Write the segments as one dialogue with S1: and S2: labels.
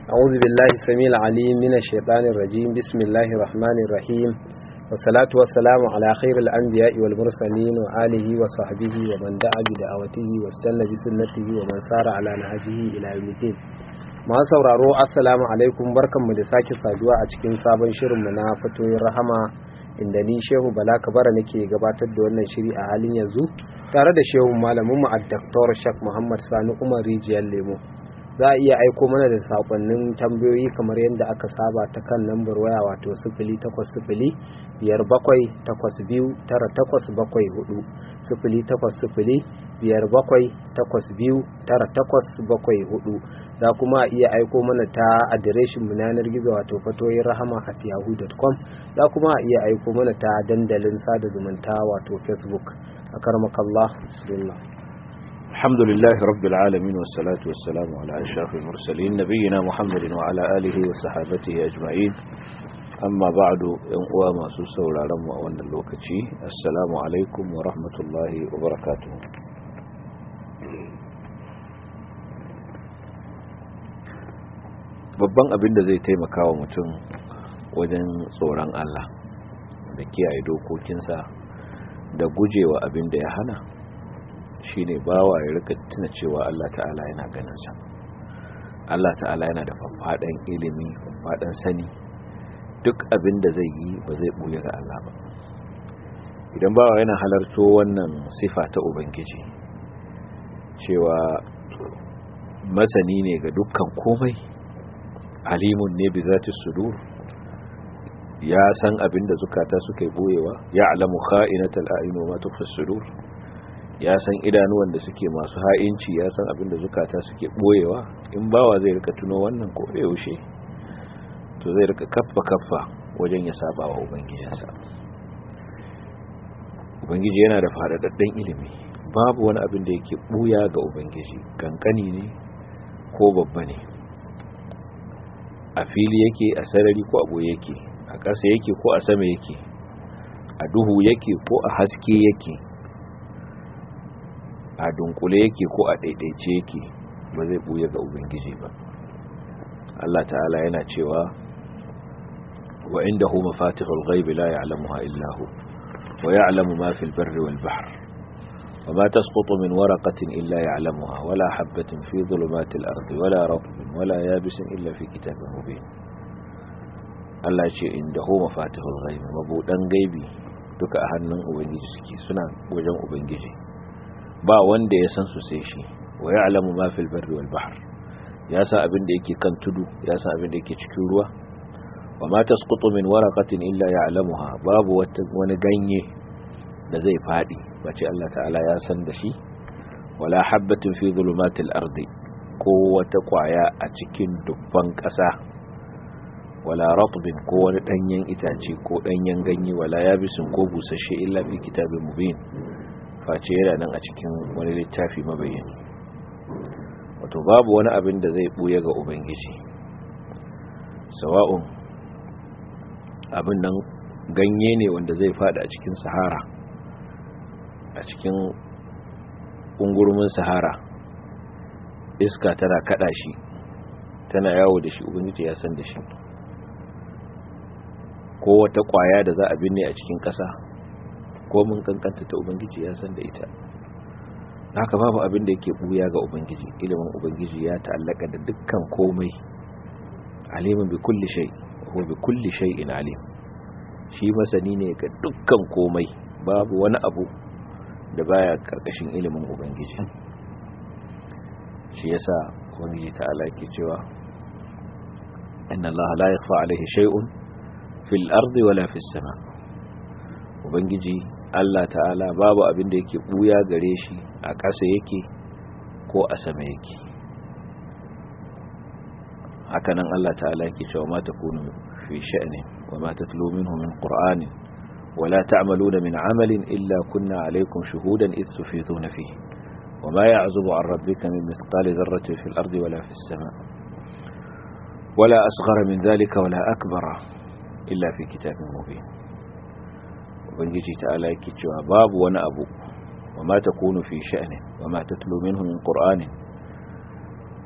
S1: أعوذ بالله السميع العليم من الشيطان الرجيم بسم الله الرحمن الرحيم والصلاة والسلام على خير الأنبياء والمرسلين وآله وصحبه ومن دعا بدعوته واستنى بسنته ومن سار على نهجه إلى يوم الدين masu sauraro assalamu alaikum barkanmu da sake saduwa a cikin sabon shirinmu na fatoyin rahama inda ni shehu bala kabara nake gabatar da wannan shiri a halin yanzu tare da shehu malaminmu a daktar shak muhammad sani umar rijiyar lemo za a iya aiko mana da sakonnin tambayoyi kamar yadda aka saba ta kan lambar waya wato sifili takwas sifili biyar bakwai takwas biyu tara takwas bakwai hudu sifili takwas sifili biyar bakwai takwas biyu tara takwas bakwai hudu za kuma iya aiko mana ta adireshin mu yanar gizo wato fatoyin rahama at yahoo.com za kuma iya aiko mana ta dandalin sada zumunta wato facebook a karmakallah bismillah
S2: الحمد لله رب العالمين والصلاة والسلام على أشرف المرسلين نبينا محمد وعلى آله وصحابته أجمعين أما بعد ينقوى ما سوسة والعلم وأن اللوكتي السلام عليكم ورحمة الله وبركاته babban abin da zai taimaka wa mutum wajen tsoron Allah da kiyaye dokokinsa da gujewa abin da ya hana shine bawa ya rika tuna cewa Allah ta'ala yana ganinsa Allah ta'ala yana da faffaɗan ilimi faffaɗan sani duk abin da zai yi ba zai buya ga Allah ba idan bawa yana halarto wannan sifa ta ubangiji cewa masani ne ga dukkan komai alimun ne bi zati sudur ya san abin da zukata suka yi boyewa ya alamu kha'inatal a'yun wa ma tukhfi sudur ya san idanuwan da suke masu ha'inci ya san abin da zukata suke boyewa in bawa zai rika tuno wannan ko da yaushe to zai rika kaffa kaffa wajen ya saba wa ubangijinsa ubangiji yana da faɗaɗɗen ilimi babu wani abin da yake buya ga ubangiji kankani ne ko babba ne a fili yake a sarari ko abu yake a ƙasa yake ko a sama yake a duhu yake ko a haske yake a dunkule yake ko a ɗaiɗaice yake ba zai ɓuya ga ubangiji ba Allah ta'ala yana cewa wa inda hu mafatihul ghaibi la ya'lamuha illa hu wa ya'lamu ma fil barri wal bahr wa ma tasqutu min waraqatin illa ya'lamuha wala habatin fi dhulumatil ardi wala ratbin wala yabisin illa fi kitabin mubin Allah ce inda hu mafatihul ghaibi mabudan gaibi duka a hannun ubangiji suke suna wajen ubangiji ba wanda ya san su sai shi wa ya'lamu ma fil barri wal bahr ya san abin da yake kan tudu ya san abin da yake cikin ruwa wa ma tasqutu min waraqatin illa ya'lamuha babu wani ganye da zai fadi bace Allah ta'ala ya san da shi wala habatin fi dhulumatil ardi ko wata kwaya a cikin dubban kasa wala ratbin ko wani danyen itace ko danyen ganye wala yabisin ko busasshe illa fi kitabin mubin face yana nan a cikin wani littafi mabayyani wato babu wani abin da zai buya ga ubangiji sawa'un abin nan ganye ne wanda zai fada a cikin sahara a cikin ungurumin sahara iska tana kada shi tana yawo da shi ubangiji ya san da shi ko wata kwaya da za a binne a cikin ƙasa ko mun kankanta ta ubangiji ya san da ita haka babu abin da yake buya ga ubangiji ilimin ubangiji ya ta'allaka da dukkan komai alimin bi kulli shay ko bi kulli shay'in alim shi masani ne ga dukkan komai babu wani abu da baya karkashin ilimin ubangiji shi yasa ubangiji ta'ala yake cewa inna allaha la yakhfa alayhi shay'un fil ardi wala fis sama ubangiji Allah ta'ala babu abin da yake buya gare shi a ƙasa yake ko a sama yake hakanan Allah ta'ala yake cewa ma takunu fi sha'ni wa ma tatlu minhu min qur'anin wa la ta'maluna min 'amalin illa kunna 'alaykum shuhudan idh tufiduna fihi wa ma ya'zubu 'an rabbika min mithqali dharratin fil ardi wala fis sama wala asghara min dhalika wala akbara illa fi kitabin mubin ubangiji ta'ala yake cewa babu wani abu wa ma takunu fi sha'nin wa ma tatlu minhu min qur'anin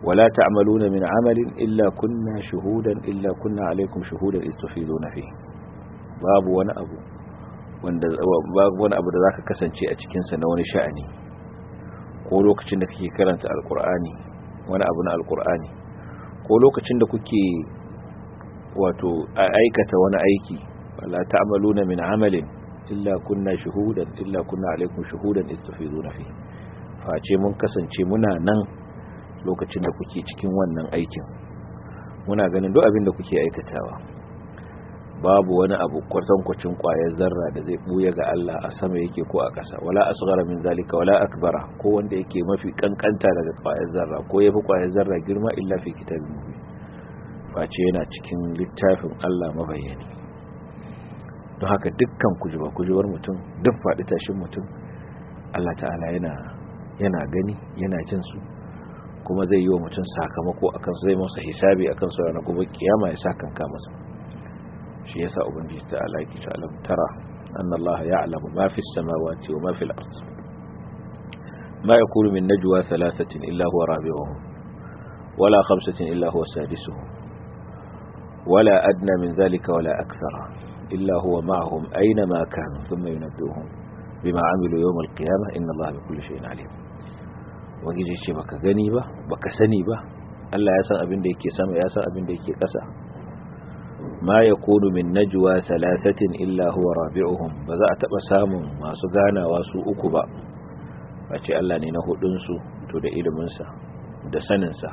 S2: wala ta'maluna min amalin illa kunna shuhudan illa kunna alaikum shuhudan istufiduna fi babu wani abu wanda babu wani abu da zaka kasance a cikin sa na wani sha'ani ko lokacin da kake karanta alqur'ani wani abu na alqur'ani ko lokacin da kuke wato aikata wani aiki wala ta'maluna min amalin illa kunna shuhudan illa kunna alaikum shuhudan istufiduna fi face mun kasance muna nan lokacin da kuke cikin wannan aikin muna ganin duk abin da kuke aikatawa babu wani abu kwatankwacin kwayar zarra da zai buya ga Allah a sama yake ko a ƙasa wala asghara min zalika wala akbara ko wanda yake mafi kankanta daga kwayar zarra ko yafi kwayar zarra girma illa fi kitabin mubin face yana cikin littafin Allah mabayyani don haka dukkan kujuba kujubar mutum duk faɗi tashin mutum Allah ta'ala yana yana gani yana jin su kuma zai yi wa mutum sakamako akan su zai masa hisabi akan su ranar gobe kiyama ya sakanka masa shi yasa ubangiji ta'ala yake ta alam tara anna Allah ya'lamu ma fi samawati wa ma fi al-ard ma yakunu min najwa thalathatin illa huwa rabi'uhum wala khamsatin illa huwa sadisuhum wala adna min dhalika wala akthara illa huwa ma'ahum aina ma kanu thumma yunabbi'uhum bima 'amilu yawm al-qiyamah inna Allah bikulli shay'in 'alim wangiji ce baka gani ba baka sani ba Allah ya san abin da yake sama ya san abin da yake ƙasa ma yakunu min najwa thalathatin illa huwa rabi'uhum ba za a taba samun masu ganawa su uku ba face Allah ne na hudun su to da ilimin sa da sanin sa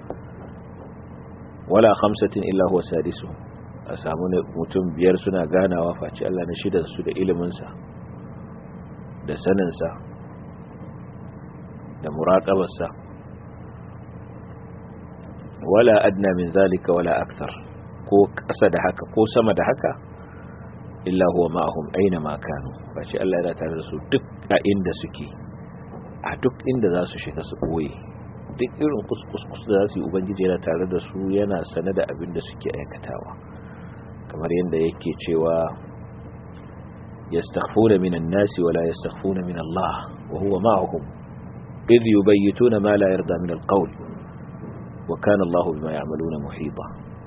S2: wala khamsatin illa huwa sadisu a samu mutum biyar suna ganawa face Allah na shidan su da ilimin sa da sanin sa da muraƙabarsa wala adna min zalika wala akthar ko ƙasa da haka ko sama da haka illa huwa ma'ahum aina ma kanu bace Allah yana tare da su duk a inda suke a duk inda za su shiga su koyi duk irin kuskus da za su yi ubangiji yana tare da su yana sane da abin da suke aikatawa kamar yadda yake cewa yastaghfuna minan nasi wala yastaghfuna min Allah wa huwa ma'ahum إذ يبيتون ما لا يرضى من القول وكان الله بما يعملون محيطا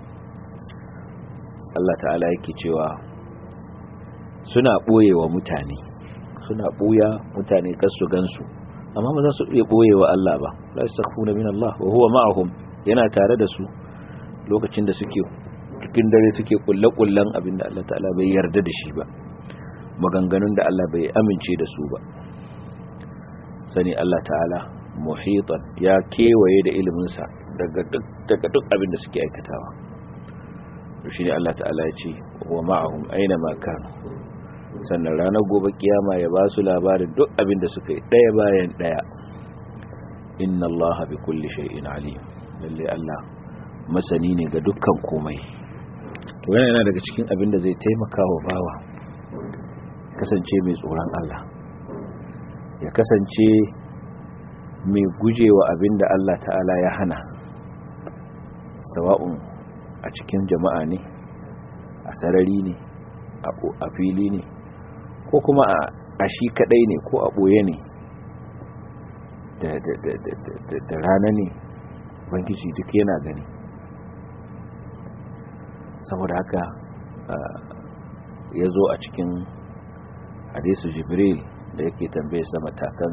S2: Allah ta'ala yake cewa suna ɓoye wa mutane suna ɓoya mutane kasu gansu amma ba za su iya ɓoye wa Allah ba la yastakhfuna min Allah wa huwa ma'ahum yana tare da su lokacin da suke cikin dare suke kulle-kullen abinda Allah ta'ala bai yarda da shi ba maganganun da Allah bai amince da su ba sani Allah ta'ala muhitan ya kewaye da iliminsa daga duk abin da suke aikatawa shi ne Allah ta'ala ya ce wa ma'ahum aina ma kanu sannan ranar gobe kiyama ya ba su labarin duk abin da suka yi ɗaya bayan ɗaya inna Allah bi kulli shay'in alim lalle Allah masani ne ga dukkan komai to yana yana daga cikin abin da zai taimaka wa bawa kasance mai tsoron Allah ya kasance mai gujewa abin da Allah ta'ala ya hana sawa'un a cikin jama'a ne a sarari ne a fili ne ko kuma a shi kadai ne ko a ɓoye ne da rana ne bangiji duk yana gani saboda haka ya zo a cikin hadisu jibril da yake tambaye sa matakan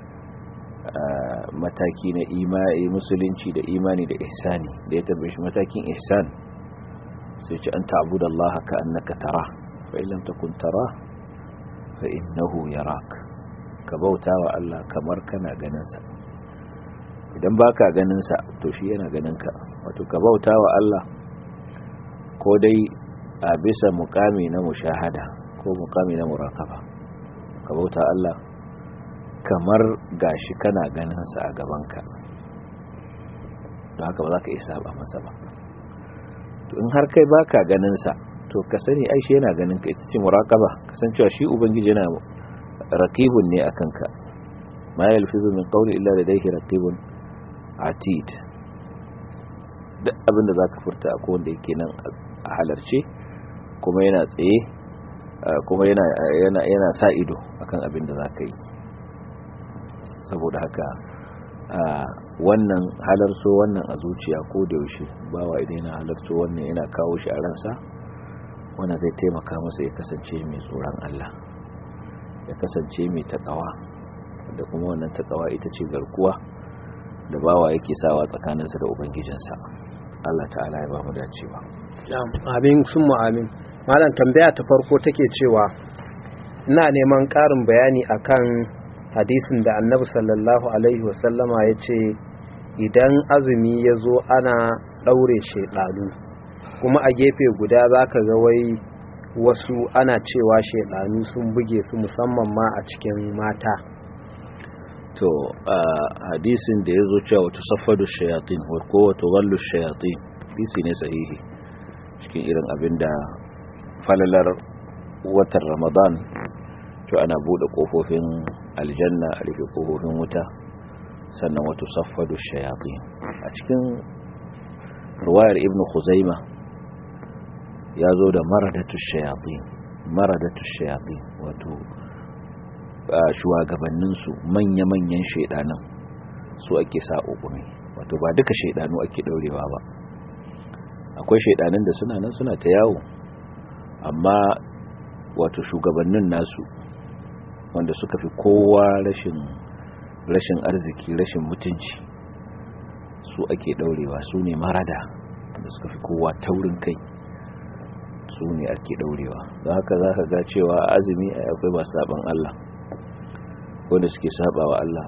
S2: mataki na imani musulunci da imani da ihsani da ya tambaye shi matakin ihsan sai ce an ta'budu Allah ka annaka tara fa illam takun tara fa innahu yarak ka bauta wa Allah kamar kana ganin sa idan baka ganin sa to shi yana ganin ka wato ka bauta wa Allah ko dai a bisa mukami na mushahada ko mukami na muraqaba ka bauta Allah kamar gashi kana ganin sa a gabanka don haka ba za ka iya saba masa ba to in har kai baka ganin sa to ka sani ai shi yana ganin ka ita ce muraqaba kasancewa shi ubangiji yana raqibun ne akan ka ma yalfizu min qawli illa ladayhi raqibun atid duk abinda zaka furta akwai wanda yake nan a halarce kuma yana tsaye kuma yana yana yana sa ido akan abinda zaka yi saboda haka wannan halarto wannan a zuciya ko da yaushe bawa idan yana halarto wannan yana kawo shi a ransa wannan zai taimaka masa ya kasance mai tsoron Allah ya kasance mai takawa da kuma wannan takawa ita ce garkuwa da bawa yake sawa tsakaninsa da ubangijinsa Allah ta'ala ya ba mu dacewa
S1: amin sun amin malam tambaya ta farko take cewa ina neman ƙarin bayani akan hadisin da annabi sallallahu alaihi wasallama ya ce idan azumi ya zo ana ɗaure shaiɗanu kuma a gefe guda za ka ga wai wasu ana cewa shaiɗanu sun buge su musamman ma a cikin mata
S2: to a hadisin da ya zo cewa wata safadu shayatin ko wata wallu shayatin hadisi ne sahihi cikin irin abin da falalar watan ramadan to ana bude kofofin aljanna a rufe kofofin wuta sannan wata safadu shayatin a cikin ruwayar ibn khuzaima ya zo da maradatu shayatin maradatu shayatin wato shugabanninsu manya-manyan shaidanan su ake sa ukumi wato ba duka shaidanu ake daurewa ba akwai shaidanin da suna nan suna ta yawo amma wato shugabannin nasu wanda suka fi kowa rashin rashin arziki rashin mutunci su ake daurewa su ne marada da suka fi kowa taurin kai su ne ake daurewa don haka za ka ga cewa azumi akwai ba saban Allah wanda suke saba wa Allah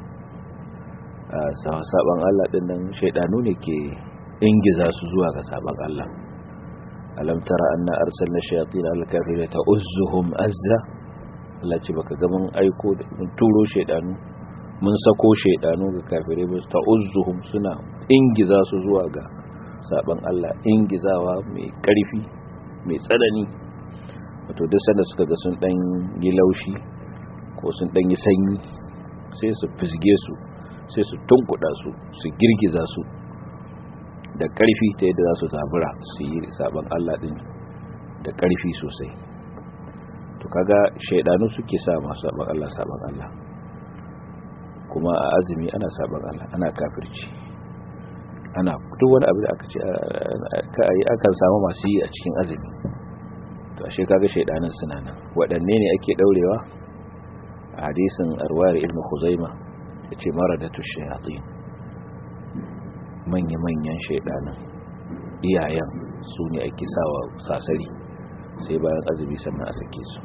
S2: saban Allah din nan shaidanu ne ke ingiza su zuwa ga saban Allah alam tara anna arsalna shayatin al-kafirin ta'uzzuhum azza Allah ce baka ga mun aiko da mun turo shaidanu mun sako shaidanu ga kafirai ba ta'uzzuhum suna ingiza su zuwa ga saban Allah ingizawa mai karfi mai tsanani wato duk sanda suka ga sun dan yi laushi ko sun ɗanyi sanyi sai su fisge su sai su tunkuɗa su su girgiza su da ƙarfi ta yadda za su zabura su yi sabon Allah ɗin da ƙarfi sosai to kaga shaidanu suke sa masu sabon Allah sabon Allah kuma a azumi ana sabon Allah ana kafirci ana duk wani abu da aka ce ka yi akan samu masu yi a cikin azumi to ashe kaga shaidanin suna nan waɗanne ne ake ɗaurewa hadisin arwar ibn khuzaima ya ce mara da tushayatin manya-manyan shaidanin iyayen su ne ake sawa sasari sai bayan azumi sannan a sake su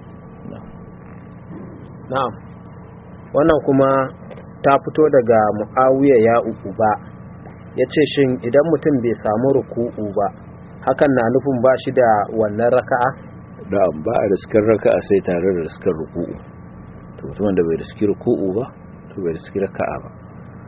S1: na'am wannan kuma ta fito daga mu'awiya ya uku ba ya ce shin idan mutum bai samu ruku'u ba hakan na nufin ba shi da wannan raka'a
S2: na'am ba a riskar raka'a sai tare da riskar ruku'u mutumin da bai riski ruku'u ba to bai riski raka'a ba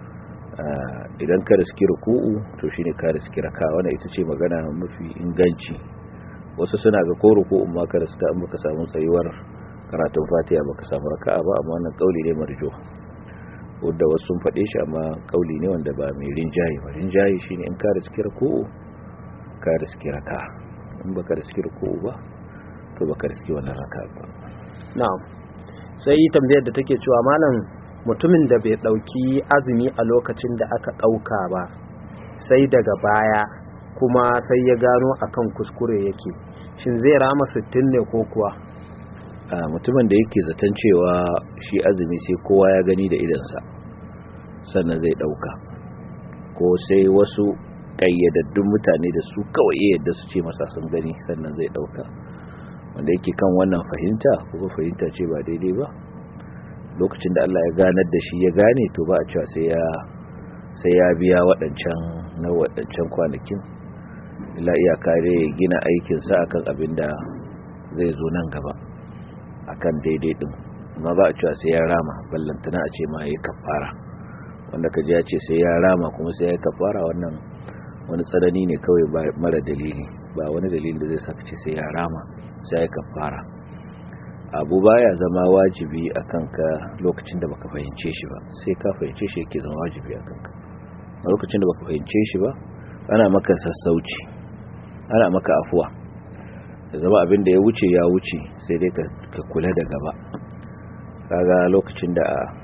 S2: idan ka riski ruku'u to shine ka riski raka'a wannan ita ce magana mafi inganci wasu suna ga ko ruku'un ma ka riska in baka samu tsayuwar karatun fatiha baka samu raka'a ba amma wannan kauli ne marjo wanda wasu sun faɗe shi amma kauli ne wanda ba mai rinjaye ba rinjaye shine in ka riski ruku'u ka riski raka'a in baka riski ruku'u ba to baka riski wannan raka'a ba
S1: na'am sai tambayar da take cewa malam mutumin da bai dauki azumi a lokacin da aka dauka ba sai daga baya kuma sai ya gano akan kuskure yake shin zai rama 60 ne ko kuwa
S2: a mutumin da yake zaton cewa shi azumi sai kowa ya gani da idansa sannan zai dauka ko sai wasu kayyadaddun mutane da su kawai yadda su ce masa sun gani sannan zai dauka wanda yake kan wannan fahimta kuma fahimta ce ba daidai ba lokacin da Allah ya ganar da shi ya gane to ba a cewa sai ya sai ya biya waɗancan na waɗancan kwanakin ila iyaka dai ya gina aikinsa akan abin da zai zo nan gaba akan daidai din amma ba a cewa sai ya rama ballantana a ce ma ya kafara wanda ka ji ya ce sai ya rama kuma sai ya kafara wannan wani tsanani ne kawai mara dalili ba wani dalili da zai saka ce sai ya rama sai ya kafara abu baya zama wajibi a kanka lokacin da baka fahimce shi ba sai ka fahimce shi yake zama wajibi a kanka a lokacin da baka fahimce shi ba ana maka sassauci ana maka afuwa da zama abin da ya wuce ya wuce sai dai ka kula da gaba kaga lokacin da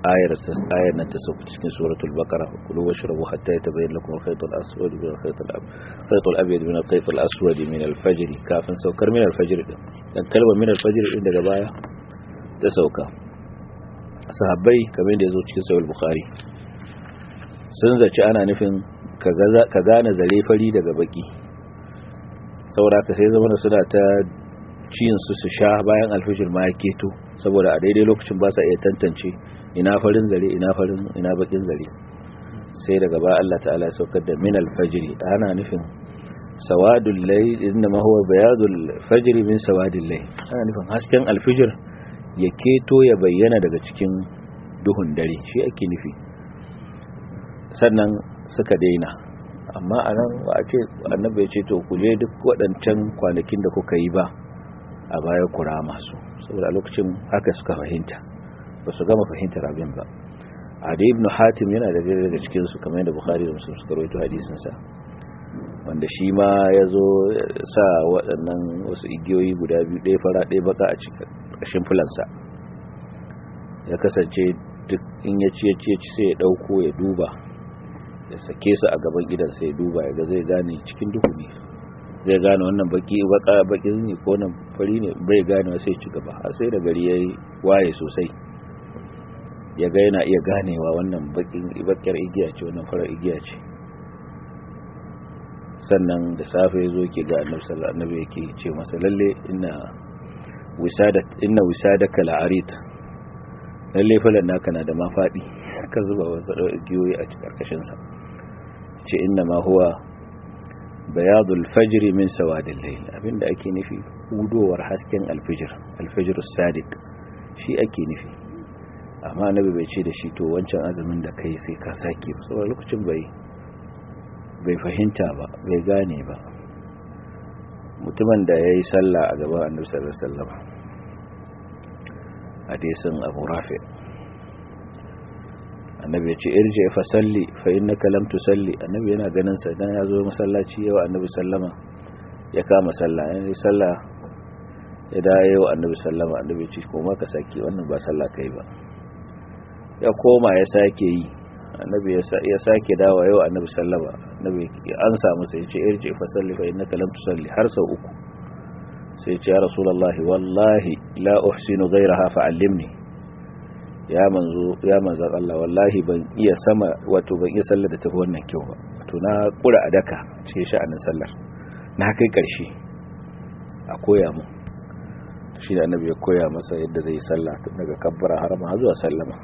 S2: ayar ayar nan ta sauka cikin suratul baqara kulu washrabu hatta yatabayyana lakum al-khayt al-aswad min al-khayt al-khayt al-abyad min al-khayt al-aswad min al-fajr kafin saukar min al-fajr din dan kalmar min al-fajr din daga baya ta sauka sahabbai kamar da yazo cikin sahih bukhari sun zaci ana nufin ka gane zare fari daga baki saboda ka sai zama suna ta ciyin su su sha bayan alfijir ma ya keto saboda a daidai lokacin ba sa iya tantance ina farin zare ina farin ina bakin zare sai daga ba Allah ta'ala ya saukar da min alfajiri ana nufin sawadul layl inna ma huwa bayadul fajri min sawadil layl ana nufin hasken alfijir ya keto ya bayyana daga cikin duhun dare shi ake nufi sannan suka daina amma a nan ba a ce annabi ya ce to ku je duk waɗancan kwanakin da kuka yi ba a baya kura masu saboda lokacin haka suka fahimta ba su gama fahimtar abin ba adi ibn hatim yana da daga cikin su kamar yadda bukhari da muslim suka rawaito hadisin sa wanda shi ma ya zo sa waɗannan wasu igiyoyi guda biyu ɗaya fara ɗaya baka a cikin ƙarshen fulansa ya kasance duk in ya ci ya ci sai ya ɗauko ya duba ya sake su a gaban gidan sai ya duba ya ga zai gane cikin duhu ne zai gane wannan baki baka bakin ne ko nan fari ne bai gane sai ci gaba har sai da gari yayi waye sosai ya ga yana iya ganewa wannan bakin bakiyar igiya ce wannan farar igiya ce sannan da safe ya zo ke ga annabi sallallahu alaihi wasallam yake ce masa lalle inna wisadat inna wisadaka la'arid lalle falan naka na da mafadi ka zuba wasu igiyoyi a karkashin sa ce inna ma huwa bayadul fajri min sawadil layl abinda ake nufi hudowar hasken alfijir alfijir sadiq shi ake nufi amma annabi bai ce da shi to wancan azumin da kai sai ka sake saboda lokacin bai bai fahimta ba bai gane ba mutumin da yayi sallah a gaban annabi sallallahu alaihi wasallam hadisin Abu Rafi annabi ya ce irje fa salli fa innaka lam tusalli annabi yana ganin sa dan ya zo masallaci yau annabi sallama ya kama sallah yayin sallah ya da yau annabi sallama annabi ce koma ka saki wannan ba sallah kai ba ya koma ya sake yi annabi ya sake dawa yau annabi sallama annabi an samu sai ya ce irje fa salli fa innaka lam tusalli har sau uku sai ya ce ya rasulullahi wallahi la uhsinu ghayraha fa allimni ya manzo ya manzan Allah wallahi ban iya sama wato ban iya sallar da tafi wannan kyau ba wato na kura a daka cikin sha'anin sallar na kai karshe a koya mu shi da annabi ya koya masa yadda zai sallah tun daga kabbara harama har zuwa sallama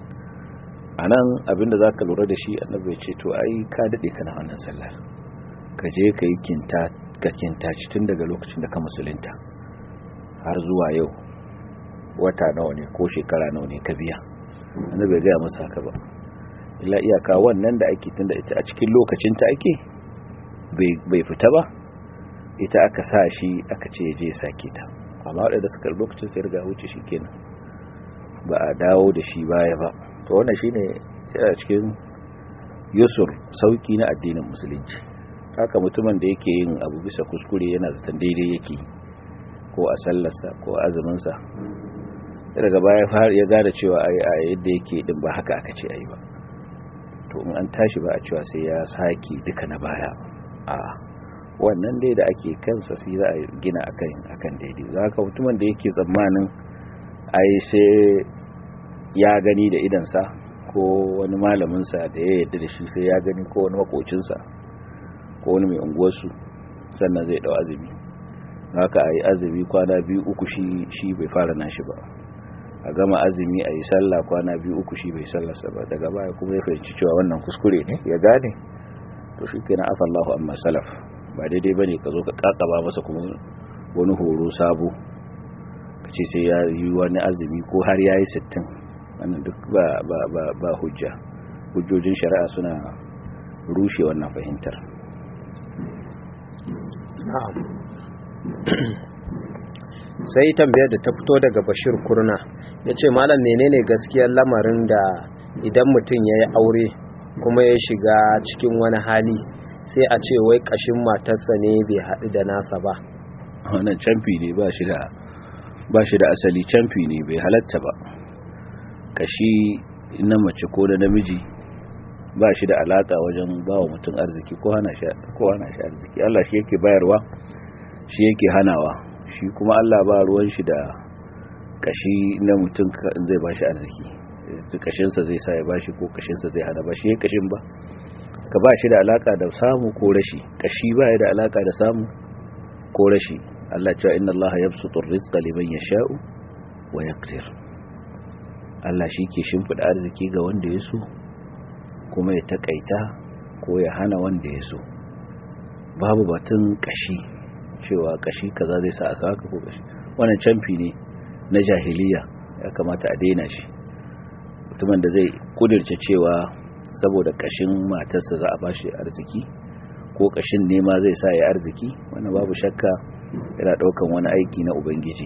S2: anan abinda zaka lura da shi annabi ya ce to ai ka dade kana wannan sallar ka je ka yi kinta ka kinta tun daga lokacin da ka musulunta har zuwa yau wata nawa ne ko shekara nawa ne ka biya annabi bai gaya masa haka ba illa iyaka wannan da ake tunda ita a cikin lokacin ta ake bai fita ba ita aka sa shi aka ce je sake ta amma wadanda suka lokacin sai riga wuce shi kenan ba a dawo da shi baya ba to wannan shine yana cikin yusur sauki na addinin musulunci haka mutumin da yake yin abu bisa kuskure yana zaton daidai yake ko a sallarsa ko azuminsa daga baya ya gada cewa a yadda yake din ba haka aka ce ayi ba to in an tashi ba a cewa sai ya saki duka na baya a wannan dai da ake kansa sai za a gina akan akan daidai za ka mutumin da yake tsammanin ai sai ya gani da idansa ko wani malaminsa da ya yadda da shi sai ya gani ko wani makocinsa ko wani mai unguwarsu sannan zai dau azumi haka a yi azumi kwana biyu uku shi bai fara nashi ba a gama azumi a yi sallah kwana biyu uku shi bai sallarsa ba daga baya kuma ya fahimci cewa wannan kuskure ne ya gane to shi ke na afallahu amma salaf ba daidai ba ne ka zo ka kakaba masa kuma wani horo sabo ka ce sai ya yi wani azumi ko har ya yi sittin wannan duk ba hujja hujjojin shari'a suna rushe wannan fahimtar
S1: sai tambayar da ta fito daga bashir kurna ya ce malam menene gaskiyar lamarin da idan mutum ya yi aure kuma ya shiga cikin wani hali sai a ce wai kashin matarsa ne bai haɗu da nasa ba
S2: wannan camfi ne ba shi da asali camfi ne bai halatta ba kashi inna mace ko da namiji ba shi da alaka wajen ba wa mutum arziki ko hana shi arziki Allah shi yake bayarwa shi yake hanawa shi kuma Allah ba ruwan shi da kashi na mutum zai ba shi arziki kashinsa zai sa ya ba shi ko kashinsa zai hana ba shi ya kashin ba ka ba shi da alaka da samu ko rashi kashi ba ya da alaka da samu ko rashi Allah cewa inna Allah yabsutu rizqa liman yasha'u wa yaqdir Allah shi ke shimfida arziki ga wanda ya so kuma ya takaita ko ya hana wanda ya so babu batun kashi cewa kashi kaza zai sa aka haka ko kashi wannan canfi ne na jahiliya ya kamata a daina shi mutumin da zai kudirce cewa saboda kashin matarsa za a bashi arziki ko kashin nema zai sa ya arziki wannan babu shakka yana daukan wani aiki na ubangiji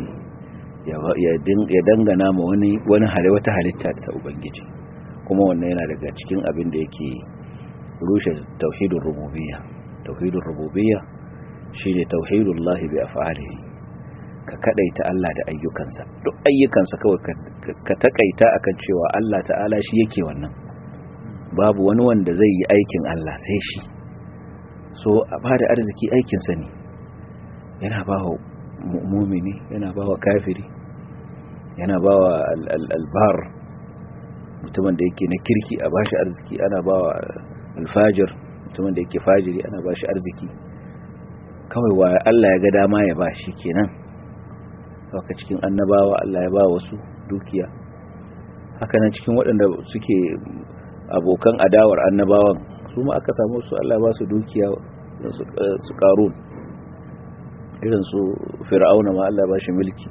S2: ya dangana ma wani wani hali wata halitta ta ubangiji kuma wannan yana daga cikin abin da yake rushe tauhidin rububiyya tauhidin rububiyya shine tauhidullah bi af'alihi ka kadaita Allah da ayyukansa duk ayyukansa kawai ka takaita akan cewa Allah ta'ala shi yake wannan babu wani wanda zai yi aikin Allah sai shi so a bada arziki aikinsa ne yana ba wa mumini yana ba wa kafiri yana ba wa albar mutumin da yake na kirki a bashi arziki ana ba wa alfajir mutumin da yake fajiri ana ba shi arziki kawai wa Allah ya ga dama ya ba shi kenan haka cikin annabawa Allah ya ba wasu dukiya haka nan cikin waɗanda suke abokan adawar annabawan su ma aka samu su Allah ba su dukiya su karun irin su fir'auna ma Allah ba shi mulki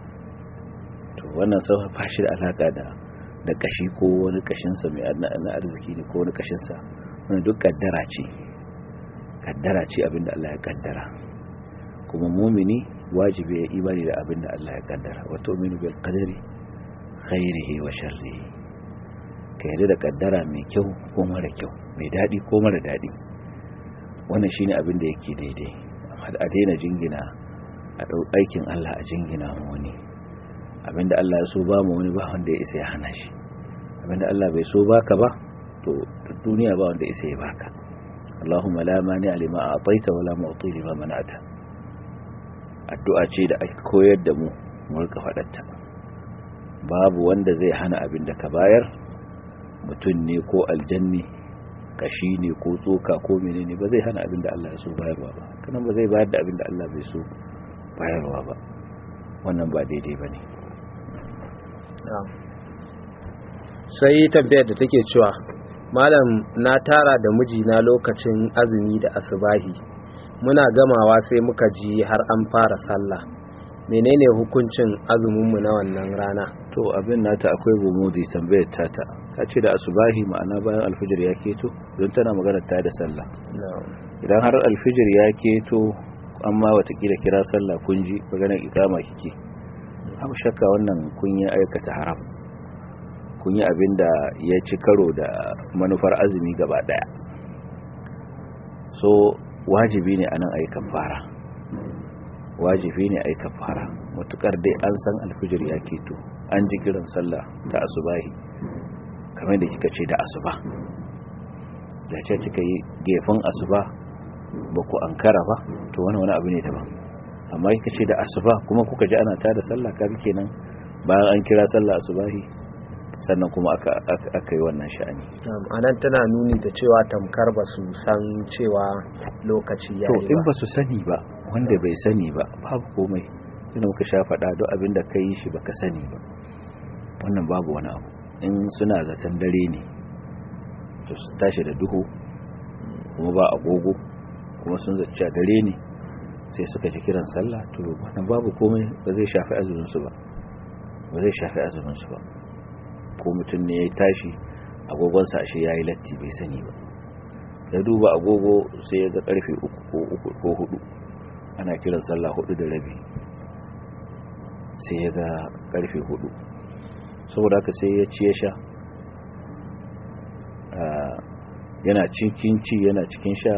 S2: to wannan sau ba shi da alaka da da kashi ko wani kashinsa mai na arziki ne ko wani kashinsa wani duk kaddara ce kaddara ce abinda Allah ya kaddara kuma mumini wajibi ya imani da abinda Allah ya kaddara wato minu bil qadari khairihi wa sharrihi ka yarda da kaddara mai kyau ko mara kyau mai dadi ko mara dadi wannan shine abin da yake daidai amma a daina jingina a dau aikin Allah a jingina mu wani abinda Allah ya so ba mu wani ba wanda ya isa ya hana shi abinda Allah bai so baka ba to duniya ba wanda isa ya baka Allahumma la mani lima a'taita wa la mu'ti lima mana'ta addu'a ce da ake koyar da mu mu rika fadarta babu wanda zai hana abin da ka bayar mutum ne ko aljanni kashi ne ko tsoka ko menene ba zai hana abin da Allah ya so bayarwa ba kanan ba zai bayar da abin da Allah bai so bayarwa ba wannan ba daidai bane
S1: sai tambayar da take cewa malam na tara da mijina lokacin azumi da asubahi muna gamawa sai muka ji har an fara sallah menene hukuncin azuminmu na wannan rana
S2: to abin nata akwai gumudi tambayar tata ta ce da asubahi ma'ana bayan alfijir ya keto don tana magana ta da sallah idan har alfijir ya keto amma watakila kira sallah kun ji maganar ikama kike abu shakka wannan kun yi aikata haram kun yi abin da ya ci karo da manufar azumi gaba daya so wajibi ne anan ayi kafara wajibi ne ayi kafara mutukar dai an san alfijir ya keto an ji kiran sallah ta asubahi kamar da kika ce da asuba da ce kika yi gefen asuba ba ku ankara ba to wani wani abu ne daban amma kika ce da asuba kuma kuka ji ana tada sallah kaga kenan bayan an kira sallah asubahi sannan kuma aka aka yi wannan sha'ani
S1: anan tana nuni da cewa tamkar ba su san cewa lokaci ya
S2: to
S1: yi
S2: in
S1: ba
S2: ba su sani ba wanda bai sani ba babu komai ina muka sha faɗa duk abin da ka yi shi baka sani ba wannan babu wani abu in suna zaton dare ne to su tashi da duhu kuma ba agogo kuma sun zaci dare ne sai suka ji kiran sallah to wannan babu komai ba zai shafi azumin su ba ba zai shafi azumin su ba ko mutum ne ya tashi agogonsa ashe ya yi latti bai sani ba ya duba agogo sai ya ga karfe uku ko uku ko hudu ana kiran sallah hudu da rabi sai ya ga karfe hudu saboda haka sai ya ci ya sha yana cikin ci yana cikin sha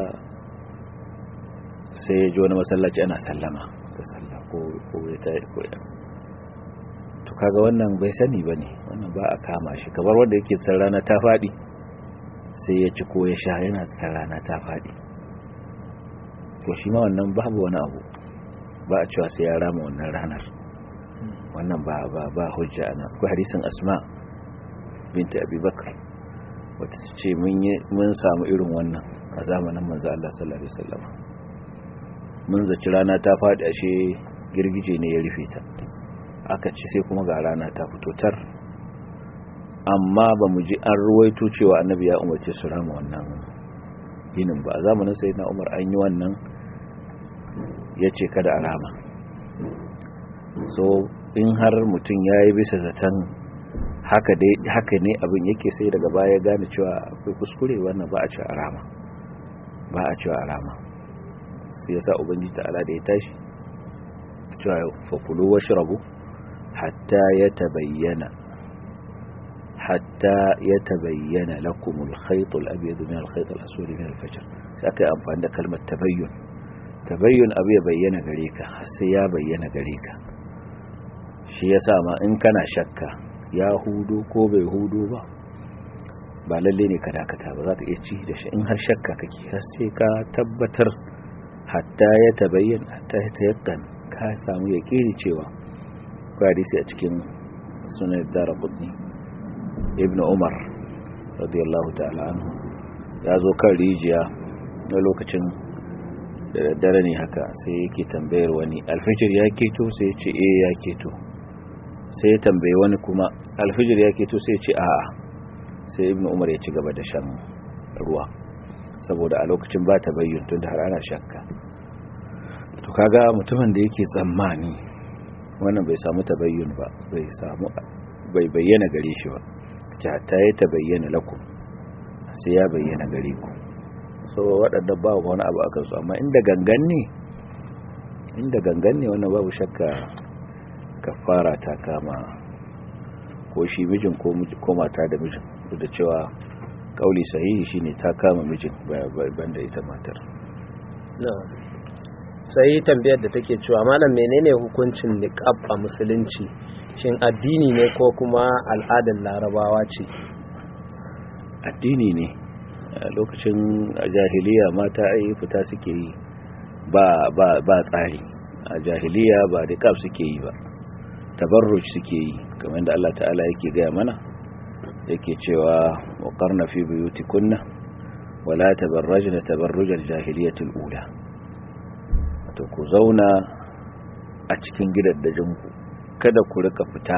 S2: sai ya ji wani masallaci ana sallama ta sallah ko ya ta ko ya to kaga wannan bai sani ba ne wannan ba a kama shi kamar wanda yake san rana ta faɗi sai ya ci ko ya sha yana san rana ta faɗi to shi ma wannan babu wani abu ba a cewa sai ya rama wannan ranar wannan ba ba ba hujja ana akwai hadisin asma binta abubakar wata ce mun samu irin wannan a zamanin manzo Allah sallallahu alaihi wasallam mun zaci rana ta faɗi ashe girgije ne ya rufe ta aka ci sai kuma ga rana ta fito tar amma ba mu ji an ruwaito cewa annabi ya umarce su rama wannan yinin ba a zamanin sayyidina Umar an yi wannan yace kada a rama so in har mutum yayi bisa zaton haka dai haka ne abin yake sai daga baya gane cewa akwai kuskure wannan ba a cewa rama ba a cewa rama sai yasa ubangiji ta'ala da ya tashi cewa fakulu washrabu hatta yatabayyana hatta yatabayyana lakum al-khayt al-abyad min al-khayt al-aswad min al-fajr sai aka amfani da kalmar tabayyun tabayyun abu ya bayyana gare ka sai ya bayyana gare ka shi yasa ma in kana shakka ya hudu ko bai hudu ba ba lalle ne ka dakata ba za ka iya ci da shi in har shakka kake har sai ka tabbatar hatta ya tabayyan hatta ya tayakkan ka samu ya kiri cewa kwa hadisi a cikin sunan daraqutni ibnu umar radiyallahu ta'ala anhu ya zo kan rijiya na lokacin da daddare ne haka sai yake tambayar wani alfijir ya keto sai ya ce eh ya keto sai ya tambaye wani kuma alfijir ya keto sai ya ce a'a sai ibnu umar ya ci gaba da shan ruwa saboda a lokacin ba ta bayyana tun da har ana shakka to kaga mutumin da yake tsammani wannan bai samu tabayyun ba bai samu bai bayyana gare shi ba ta ya tabayyana lakum sai ya bayyana gare ku so waɗanda ba wani abu a kansu amma inda gangan ne inda gangan ne wannan babu shakka kafara ta kama ko shi mijin ko mata da mijin duk da cewa kauli sahihi shine ta kama mijin banda ita matar
S1: sai tambayar da take cewa malam menene hukuncin niqab a musulunci shin addini ne ko kuma al'adar larabawa ce
S2: addini ne a lokacin jahiliya mata ai fita suke yi ba ba ba tsari a jahiliya ba niqab suke yi ba tabarruj suke yi kamar da Allah ta'ala yake gaya mana yake cewa wa qarna fi buyutikunna wala tabarrajna tabarrujal jahiliyatul ula to ku zauna a cikin gidaddajinku kada ku rika fita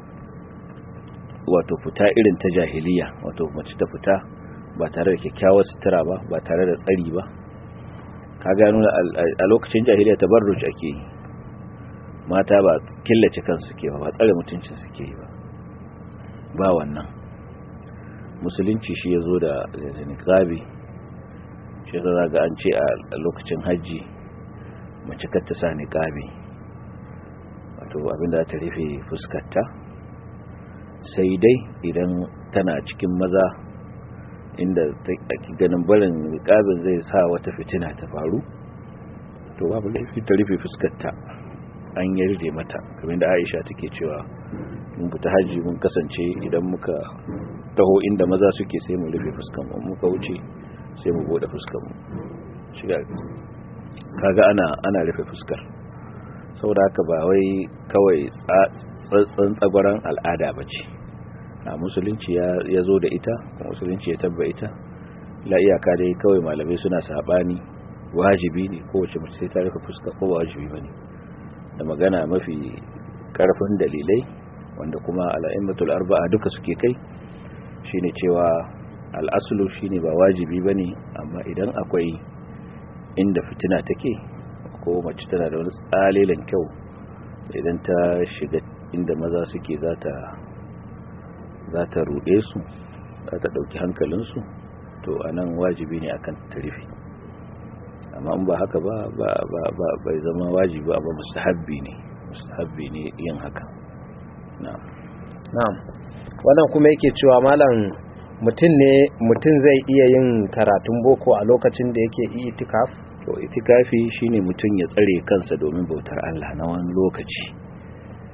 S2: wato fita irin ta jahiliya wato mace ta fita ba tare da kyakkyawar sutura ba ba tare da tsari ba ka gano a lokacin jahiliya tabarruj ake yi mata ba killace kansu ke ba ba tsare mutuncin suke yi ba ba wannan musulunci shi ya zo da niqabi shi za ga an ce a lokacin hajji mace kar ta sa niqabi wato abinda ta rufe fuskarta sai dai idan tana cikin maza inda ake ganin barin niqabin zai sa wata fitina ta faru to babu laifi ta rufe fuskarta an yarje mata kamar da Aisha take cewa mun fita haji mun kasance idan muka taho inda maza suke sai mu rufe fuskan mu muka wuce sai mu bude fuskan mu shiga kaga ana ana rufe fuskar saboda haka ba wai kawai tsantsan tsagwaran al'ada bace a musulunci ya zo da ita musulunci ya tabba ita la iyaka dai kawai malamai suna sabani wajibi ne kowace mace sai ta rufe fuska ko wajibi bane da magana mafi karfin dalilai wanda kuma al'immatul arba'a duka suke kai shine cewa al'asulu shine ba wajibi bane amma idan akwai inda fitina take ko mace tana da wani tsalilan kyau idan ta shiga inda maza suke zata zata rude su zata dauki hankalinsu to anan wajibi ne akan tarifi amma in ba haka ba ba bai zama wajibi ba mustahabbi ne mustahabbi ne yin haka na'am
S1: na'am wannan kuma yake cewa malam mutum ne mutum zai iya yin karatun boko a lokacin da yake itikaf
S2: to itikafi shine mutum ya tsare kansa domin bautar Allah na wani lokaci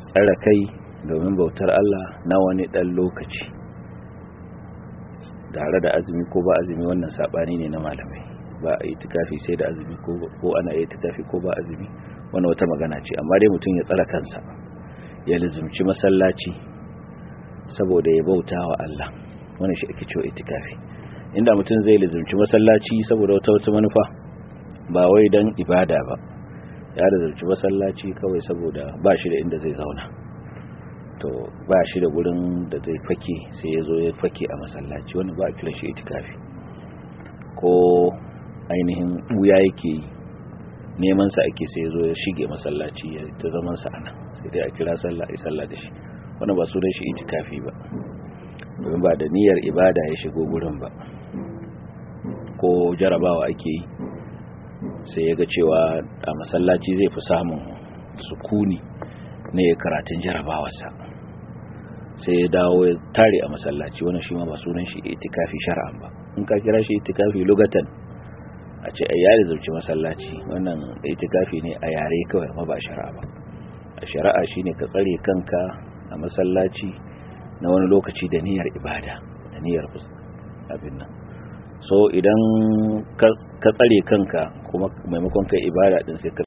S2: tsara kai domin bautar Allah na wani ɗan lokaci tare da azumi ko ba azumi wannan saɓani ne na malamai ba a yi tukafi sai da azumi ko ana yi tukafi ko ba azumi wani wata magana ce amma dai mutum ya tsara kansa ya lizumci masallaci saboda ya bauta wa Allah wani shi ake cewa itikafi inda mutum zai lizumci masallaci saboda wata wata manufa ba wai dan ibada ba ya lizumci masallaci kawai saboda ba shi da inda zai zauna to ba shi da gurin da zai fake sai ya zo ya fake a masallaci wani ba a kira shi itikafi ko ainihin buya yake yi neman sa ake sai ya zo ya shige masallaci ya ta zaman sa ana sai dai a kira sallah ai sallah da shi wannan ba sunan shi itikafi ba domin ba da niyyar ibada ya shigo gurin ba ko jarabawa ake yi sai ya ga cewa a masallaci zai fi samun sukuni ne karatun jarabawarsa sai ya dawo ya tare a masallaci wannan shi ma ba sunan shi itikafi shar'an ba in ka kira shi itikafi lugatan a ce ai yare zauci masallaci wannan itikafi ne a yare kawai ma ba shari'a ba a shari'a shine ka tsare kanka a masallaci na wani lokaci da niyyar ibada da niyyar abin nan so idan ka tsare kanka kuma maimakon kai ibada din sai ka